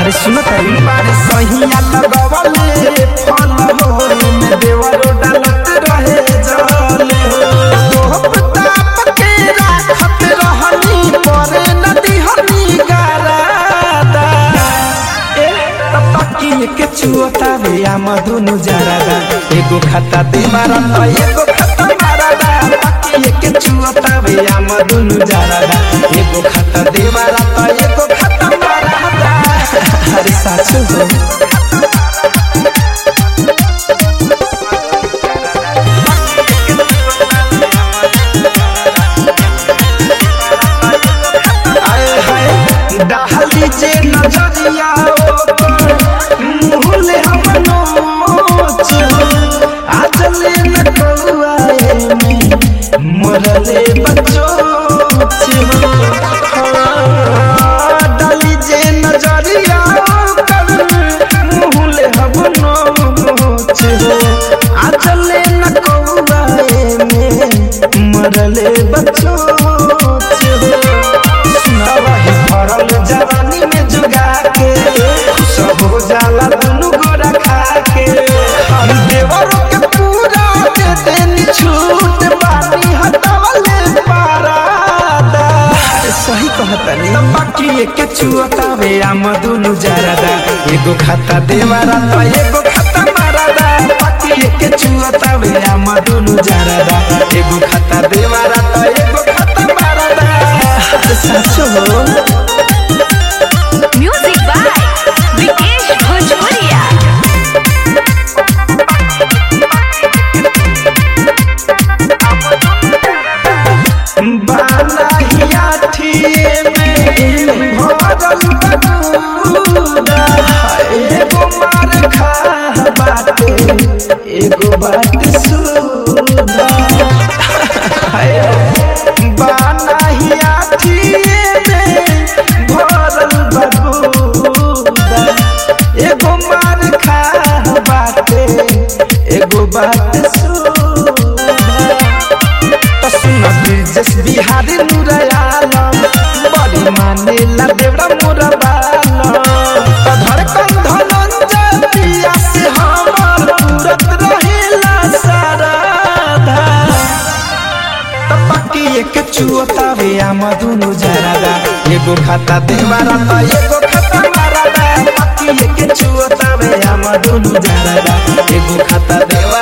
अरे सुन तारी बारे सहिया लगवले फल हो में देवरो डालत रहे जले हो ताप के राखत रहनी परे नदी हनी गारादा ए तपकी के चुअता वे आ मधुनु जरादा एगो खाता दे मारा त एगो खाता मारादा तपकी के चुअता वे आ मधुनु जरादा एगो खाता दे मारा त एगो खाता मारादा अरे साचो हो आए हाय डाली जे नजरिया ओकर मुहले हम नोच आज ले न कौआए में मरले बच्चो डाली जे नजरिया ओकर मुहले हम नोच आज ले न कौआए में मरले बच्चो सुनावही भरल जवानी में जुगा के सब हो जाला दुनु गोरा खा के हम देवरों के पूरा दे देनी छूट बानी हटावले पारादा सही कहतनी बाकी के चुअतावे आम दुनु जरादा एगो खाता देवारा त एगो खाता मारादा बाकी के चुअतावे आम दुनु जरादा एगो खाता देवारा त एगो खाता मारादा साचो हो म्यूजिक बाय विकेश भोजपुरिया बानाहिया ठिए में भरल बटूरा एगो मार खा बाटे एगो बात सुधा बानाहिया ठिए में भरल बटूरा एगो मार खा बाटे एगो बात सुधा तो सुन ब्रिजेश बिहारी नुरयालम बड़ी माने ला देवरा मोरा बालम तो धड़कन धनंजय पिया से हमर तुरत रहेला साराधा तो बाकी एक चुअतावे आम दुनु जरादा एगो खाता देवारा त एगो खाता मारादा बाकी एक चुअतावे आम दुनु जरादा एगो खाता देवारा